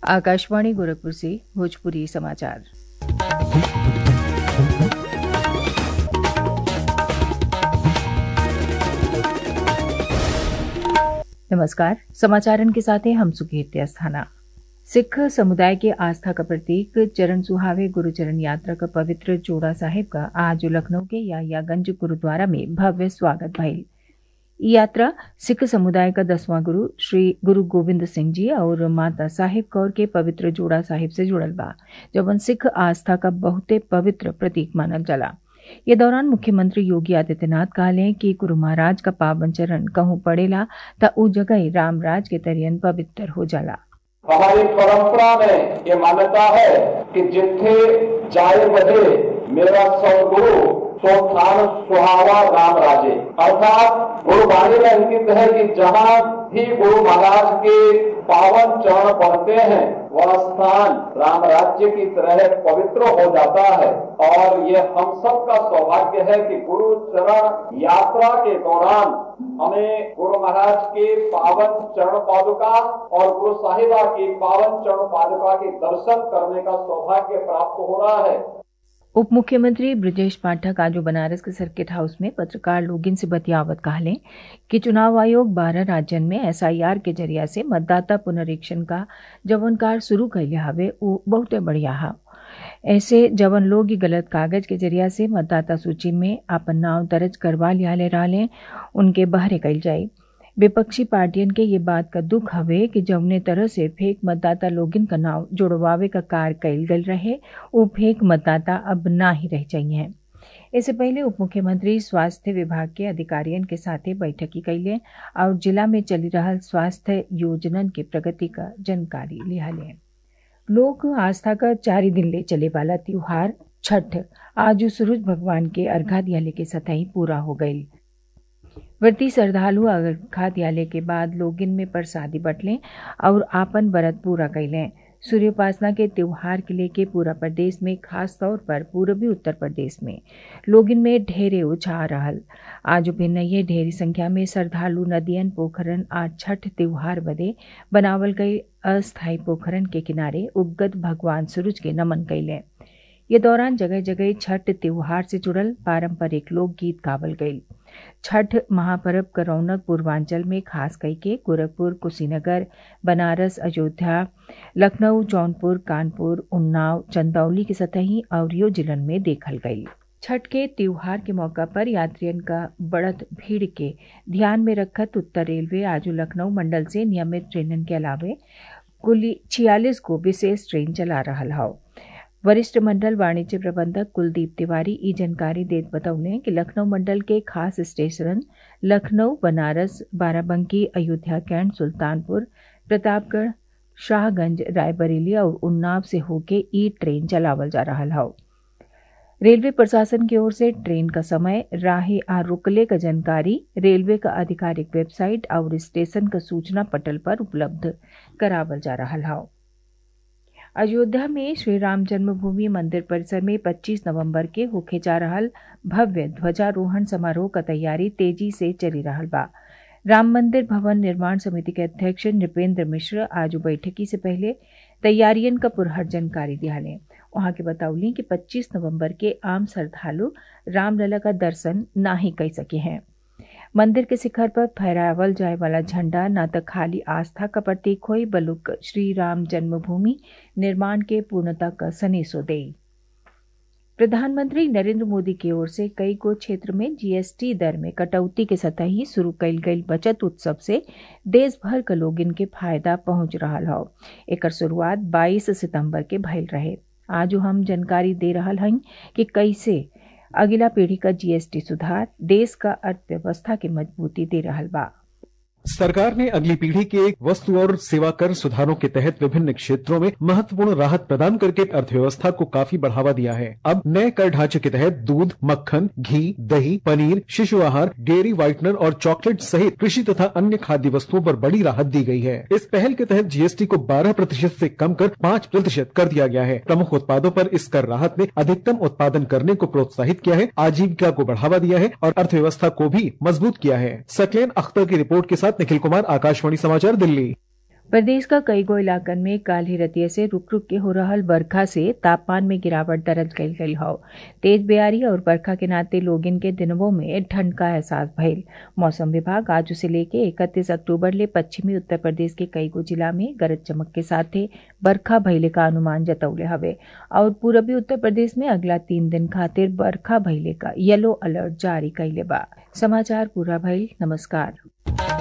आकाशवाणी गोरखपुर से भोजपुरी समाचार नमस्कार समाचारन के साथ हैं हम सुकीर्ति अस्थाना सिख समुदाय के आस्था का प्रतीक चरण सुहावे गुरुचरण यात्रा का पवित्र जोड़ा साहिब का आज लखनऊ के यायागंज गुरुद्वारा में भव्य स्वागत भइल यात्रा सिख समुदाय का दसवां गुरु श्री गुरु गोविंद सिंह जी और माता साहिब कौर के पवित्र जोड़ा साहिब से जुड़ल बा जवन सिख आस्था का बहुते पवित्र प्रतीक मानल जाला ये दौरान मुख्यमंत्री योगी आदित्यनाथ कहले कि गुरु महाराज का पावन चरण कहूँ पड़ेला त उ जगह राम राज के तरियन पवित्र हो जाला हमारी परंपरा में ये मान्यता है कि जिथे जाए बजे मेरा सदगुरु सो स्थान सुहावा राम राजे अर्थात गुरुवाणी में अंकित है कि जहाँ भी गुरु महाराज के पावन चरण पड़ते हैं वह स्थान राम राज्य की तरह पवित्र हो जाता है और ये हम सब का सौभाग्य है कि गुरु चरण यात्रा के दौरान हमें गुरु महाराज के पावन चरण पादुका और गुरु साहिबा की पावन चरण पादुका के दर्शन करने का सौभाग्य प्राप्त हो रहा है उप मुख्यमंत्री ब्रजेश पाठक आज बनारस के सर्किट हाउस में पत्रकार लोगिन से बतियावत कहले कि चुनाव आयोग बारह राज्यन में एसआईआर के जरिया से मतदाता पुनरीक्षण का जवन कार शुरू कैले हवे उ बहुते बढ़िया हा ऐसे जवन लोग गलत कागज के जरिया से मतदाता सूची में अपन नाव दर्ज करवा लियाले रहले उनके बहरे कैल जाये विपक्षी पार्टियन के ये बात का दुख हवे कि जौने तरह से फेक मतदाता लोगिन का नाव जुड़वावे का कार्य कैल गल रहे वो फेक मतदाता अब ना ही रह चाहिए इससे पहले उप मुख्यमंत्री स्वास्थ्य विभाग के अधिकारियों के साथे बैठकी कैले और जिला में चली रहा स्वास्थ्य योजनन के प्रगति का जानकारी लिहाले लोक आस्था का चार दिन ले चले वाला त्योहार छठ आज सूरज भगवान के अर्घा दियाले के सतही पूरा हो गयी व्रती श्रद्धालु अर्घा दियाले के बाद लोगिन में प्रसादी बटलें और आपन व्रत पूरा कैलें सूर्योपासना के त्योहार के लेके पूरा प्रदेश में खास तौर पर पूर्वी उत्तर प्रदेश में लोगिन में ढेरे उत्साह रहल आज भिन्न ये ढेरी संख्या में श्रद्धालु नदियन पोखरन आज छठ त्योहार बदे बनावल गई अस्थायी पोखरन के किनारे उगत भगवान सूरज के नमन कैले ये दौरान जगह जगह छठ त्योहार से जुड़ल पारंपरिक लोकगीत गावल गई छठ महापर्व का रौनक पूर्वांचल में खास करके गोरखपुर कुशीनगर बनारस अयोध्या लखनऊ जौनपुर कानपुर उन्नाव चंदौली के सतही और यो जिलन में देखल गई छठ के त्योहार के मौका पर यात्रियन का बढ़त भीड़ के ध्यान में रखत उत्तर रेलवे आज लखनऊ मंडल से नियमित ट्रेनन के अलावे कुल छियालीस को विशेष ट्रेन चला रहा है वरिष्ठ मंडल वाणिज्य प्रबंधक कुलदीप तिवारी ई जानकारी देत बतौले कि लखनऊ मंडल के खास स्टेशन लखनऊ बनारस बाराबंकी अयोध्या कैंट सुल्तानपुर प्रतापगढ़ शाहगंज रायबरेली और उन्नाव से होके ई ट्रेन चलावल जा रहा है रेलवे प्रशासन की ओर से ट्रेन का समय राहे आ रुकले का जानकारी रेलवे का आधिकारिक वेबसाइट और स्टेशन का सूचना पटल पर उपलब्ध करावल जा रहा है अयोध्या में श्री राम जन्मभूमि मंदिर परिसर में 25 नवंबर के होके जा रहा भव्य ध्वजारोहण समारोह का तैयारी तेजी से चली रहा बा राम मंदिर भवन निर्माण समिति के अध्यक्ष नृपेंद्र मिश्र आज बैठकी से पहले तैयारियन का पुरहर जानकारी दियाले वहां के बतौली कि 25 नवंबर के आम श्रद्धालु रामलला का दर्शन ना ही कर सके हैं मंदिर के शिखर पर फहरावल जाए वाला झंडा न तो खाली आस्था का प्रतीक हो बलुक श्री राम जन्मभूमि निर्माण के पूर्णता का सनेसो दे प्रधानमंत्री नरेंद्र मोदी की ओर से कई गो क्षेत्र में जीएसटी दर में कटौती के सतही शुरू कल गई बचत उत्सव से देश भर का लोग इनके फायदा पहुंच रहा हो एक शुरुआत 22 सितंबर के भइल रहे आज हम जानकारी दे रहा हई कि कैसे अगला पीढ़ी का जीएसटी सुधार देश का अर्थव्यवस्था की मजबूती दे रहा बा सरकार ने अगली पीढ़ी के वस्तु और सेवा कर सुधारों के तहत विभिन्न क्षेत्रों में महत्वपूर्ण राहत प्रदान करके अर्थव्यवस्था को काफी बढ़ावा दिया है अब नए कर ढांचे के तहत दूध मक्खन घी दही पनीर शिशु आहार डेयरी व्हाइटनर और चॉकलेट सहित कृषि तथा अन्य खाद्य वस्तुओं पर बड़ी राहत दी गई है इस पहल के तहत जीएसटी को 12 प्रतिशत ऐसी कम कर 5 प्रतिशत कर दिया गया है प्रमुख उत्पादों पर इस कर राहत ने अधिकतम उत्पादन करने को प्रोत्साहित किया है आजीविका को बढ़ावा दिया है और अर्थव्यवस्था को भी मजबूत किया है सकलेन अख्तर की रिपोर्ट के साथ निखिल कुमार आकाशवाणी समाचार दिल्ली प्रदेश का कई गो इलाकन में काल ही रतिये से रुक रुक के हो रहल बरखा से तापमान में गिरावट दर्ज कईल गई हौ तेज बेयारी और बरखा के नाते लोगिन के दिनवों में ठंड का एहसास भइल मौसम विभाग आज से लेके इकतीस अक्टूबर ले पश्चिमी उत्तर प्रदेश के कई गो जिला में गरज चमक के साथे बरखा भइले का अनुमान जतौले हवे और पूरबी उत्तर प्रदेश में अगला तीन दिन खातिर बरखा भइले का येलो अलर्ट जारी कइले बा समाचार पूरा भइल नमस्कार